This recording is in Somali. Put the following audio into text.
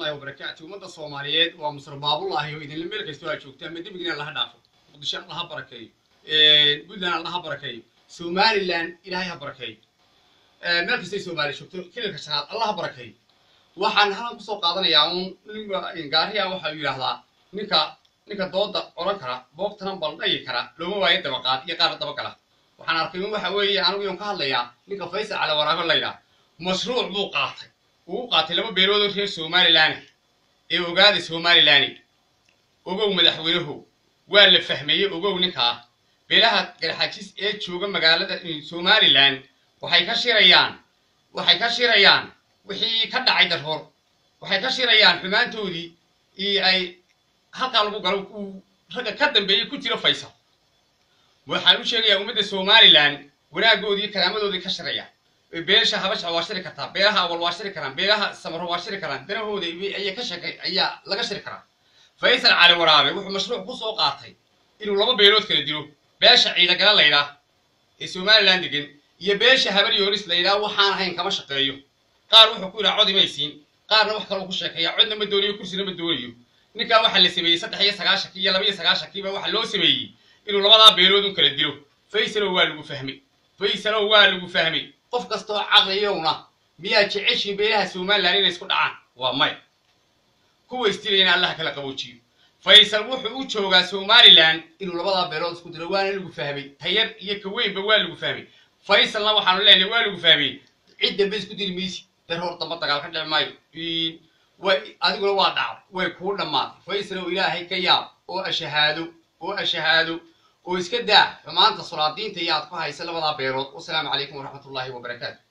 waraxmatullahi wabarakaatu ummadda soomaaliyeed waa musar baabulaahi oo idinla meel kastoo aad joogtaan ma dembigina laha dhaafo muqdisho allaha barakeeyo puntland allaha barakeeyo somaliland ilaahay ha barakeeyo meel kastay soomaaliya joogto kilalka shanaad allaha barakeeyo waxaan halan kusoo qaadanayaa un ninka gaariya waxaa yidhaahdaa ninka ninka dooda odhan kara boogtana baldhayi kara looma waayo dabaqaad iyo qaar dabagala waxaan arkay in waxa weeye anigu iyon ka hadlayaa ninka faysal cali waraabe laydhaa mashruuc buu qaatay uu u qaatay laba beeloodoo reer somalilan ee ogaada somalilan ogow madaxweynaho waa la fahmeeyey ogow ninkaa beelaha garxajis ee jooga magaalada somalilan waxay ka shirayaan waxay ka shirayaan wixii ka dhacay darhoor waxay ka shirayaan xumaantoodii iyo ay halkaa lagu galo uu ragga ka dambeeyey ku jiro faysal waxaan u sheegayaa ummadda somalilan wanaagoodii karaamadoodii ka shiraya beesha habasha waa shiri kartaa beelaha awal waa shiri karaan beelaha samaro waa shiri karaan danahooda ayaa ka shaqey ayaa laga shiri karaa faysal cali waraabe wuxuu mashruuc ku soo qaatay inuu laba beelood kala dilo beesha ciidagala laydhaa ee somalilan degan iyo beesha habar yoonis laydhaa waxaan ahayn kama shaqeeyo qaar wuxuu ku yidhaha cod imaysiin qaarna wax kaloo ku sheekeeya codna ma doonayo kursina ma doonayo ninkaa waxaa la sameeyey saddex iyo sagaashankii iyo laba iyo sagaashankiiba waxaa loo sameeyey inuu labadaa beelood un kala dilo faysalow waa lagu fahmay faysalow waa lagu fahmay qof kastoo caqliyowna miyaa jeceshiin beelaha somalilan inay isku dhacaan waa may kuwa isdilayana allaha kala qaboojiyo faysal wuxuu u joogaa somalilan inuu labadaa beelood isku dilo waana lagu fahmay tayar iyo kaweynba waa lagu fahmay faysalna waxaanu leenahay waa lagu fahmay cid dambe isku dili maysi dar hor damba dagaal ka dhici maayo way adiguna waa dhacday way kuu dhammaatay faysal oo ilaahay ka yaab oo ashahaado oo ashahaado oo iska daa xumaanta sulaadiinta iyo aad ku haysa labadaa beelood wasalaamu calaykum waraxmatullaahi wabarakaatu